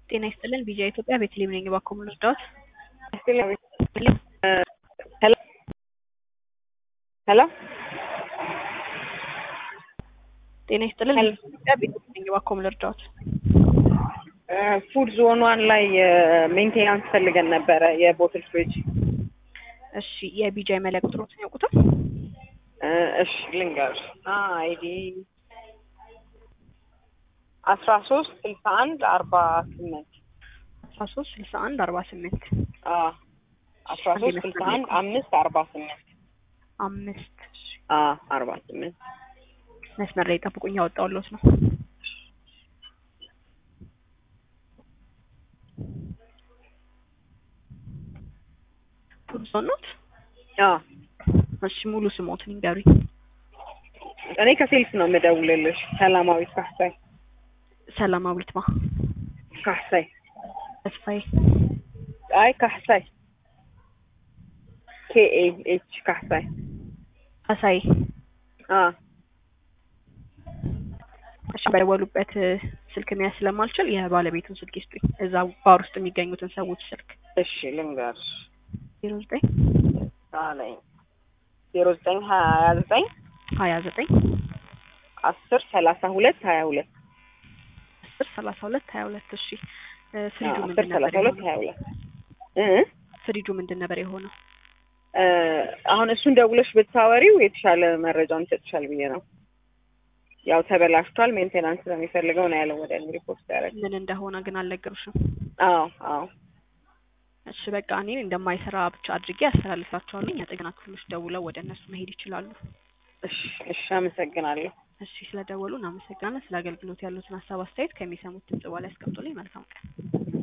ጤና ይስጥልን ቢጂአይ ኢትዮጵያ ቤተልሔም ነኝ። እባክዎ ምን ልርዳዎት? ሄሎ ሄሎ ጤና ይስጥልን ሄሎ። ቢጂአይ ኢትዮጵያ ቤተልሔም ነኝ። እባክዎ ምን ልርዳዎት? ፉድ ዞን ዋን ላይ ሜንቴናንስ ፈልገን ነበረ የቦትል ፍሪጅ። እሺ የቢጂአይ መለያ ቁጥሮትን ያውቁታል? እሺ ልንገርሽ አይዲ አስራ ሶስት ስልሳ አንድ አርባ ስምንት አስራ ሶስት ስልሳ አንድ አርባ ስምንት አስራ ሶስት ስልሳ አንድ አምስት አርባ ስምንት አምስት እሺ፣ አርባ ስምንት መስመር ላይ ጠብቁኝ፣ ያወጣሁልዎት ነው። ፉድ ዞን ኖት? እሺ ሙሉ ስሞትን ይንገሩኝ። እኔ ከሴልስ ነው የምደውልልሽ። ሰላማዊት ካሳይ ሰላማዊት ማ ካሳይ ተስፋዬ አይ ካሳይ ኬኤ ኤች ካሳይ አሳይ አ እሺ በደወሉበት ስልክ መያዝ ስለማልችል የባለቤቱን ስልክ ይስጡኝ። እዛ ባር ውስጥ የሚገኙትን ሰዎች ስልክ እሺ ልንገርሽ ዜሮ ዘጠኝ አለኝ ዜሮ ዘጠኝ ሀያ ዘጠኝ ሀያ ዘጠኝ አስር ሰላሳ ሁለት ሀያ ሁለት አስር ሰላሳ ሁለት ሀያ ሁለት እሺ እ ፍሪጁ አስር ምንድን ነበር ሰላሳ ሁለት የሆነው? ሀያ ሁለት እ ፍሪጁ ምንድን ነበር የሆነው? እ አሁን እሱን ደውለሽ ብታወሪው የተሻለ መረጃውን ይሰጥሻል ብዬ ነው። ያው ተበላሽቷል፣ ሜንቴናንስ ስለሚፈልገው ነው ያለው ወደ እኔ ሪፖርት ያደረግ። ምን እንደሆነ ግን አልነገሩሽም? አዎ አዎ እሺ በቃ እኔ እንደማይሰራ ብቻ አድርጌ አስተላልፋቸዋለሁ። የጥገና ክፍሎች ደውለው ወደ እነሱ መሄድ ይችላሉ። እሺ እሺ አመሰግናለሁ። እሺ ስለደወሉ እናመሰግናለን። ስለ አገልግሎት ያሉትን ሀሳብ አስተያየት ከሚሰሙት ድምጽ በኋላ ያስቀምጡልኝ። መልካም ቀን።